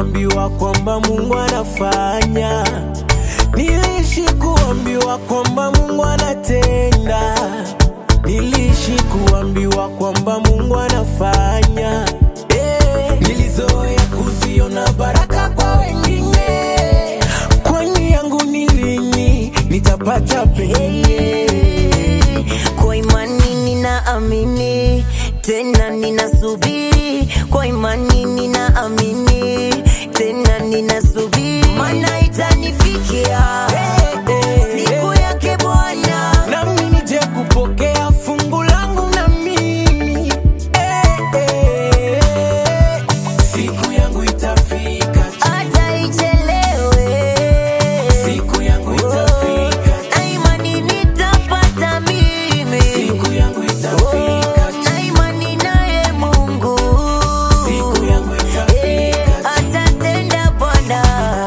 kuambiwa kwamba Mungu anafanya, niliishi kuambiwa kwamba Mungu anatenda, niliishi kuambiwa kwamba Mungu anafanya. Eh, nilizoea kuziona baraka kwa wengine, kwani yangu ni lini nitapata penye? Kwa imani ninaamini, tena ninasubiri. Kwa imani ninaamini, tena ninasubiri, maana itanifikia siku yake Bwana. nami nije kupokea fungu langu na mimi eh, eh. siku yangu itafika tu. hata ichelewe, siku yangu itafika tu. na imani nitapata mimi, siku yangu itafika tu. na imani naye Mungu siku yangu Eh, itafika tu. atatenda Bwana.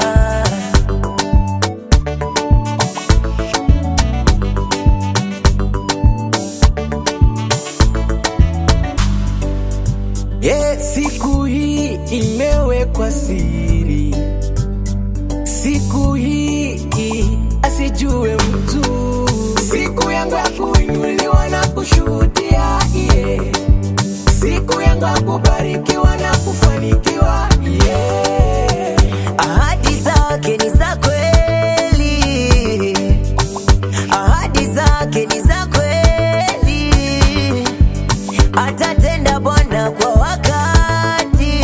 Yeah, siku hii imewekwa siri, siku hii asijue mtu, siku yangu ya kuinuliwa na kushuhudia yeah. siku yangu ya kubarikiwa na kufanikiwa yeah. Ahadi zake ni za kweli, ahadi zake ni za kweli, atatenda Bwana kwa wakati,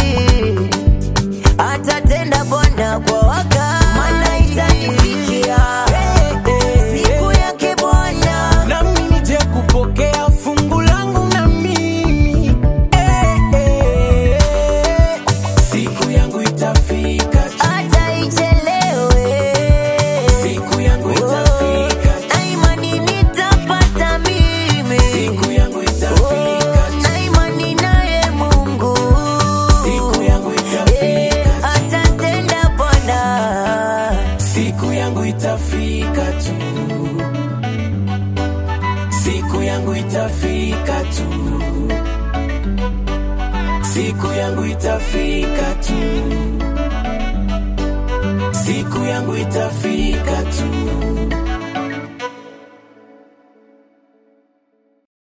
atatenda Bwana kwa wakati, maana itanifikia siku yake Bwana. nami nije kupokea fungu langu na mimi eh, eh. siku yangu itafika tu. hata ichelewe, siku yangu itafika tu. na imani nitapata mimi, siku yangu itafika tu. na imani naye Mungu siku yangu Eh, itafika tu. atatenda Bwana. siku yangu itafika tu siku yangu itafika tu siku yangu itafika tu siku yangu itafika tu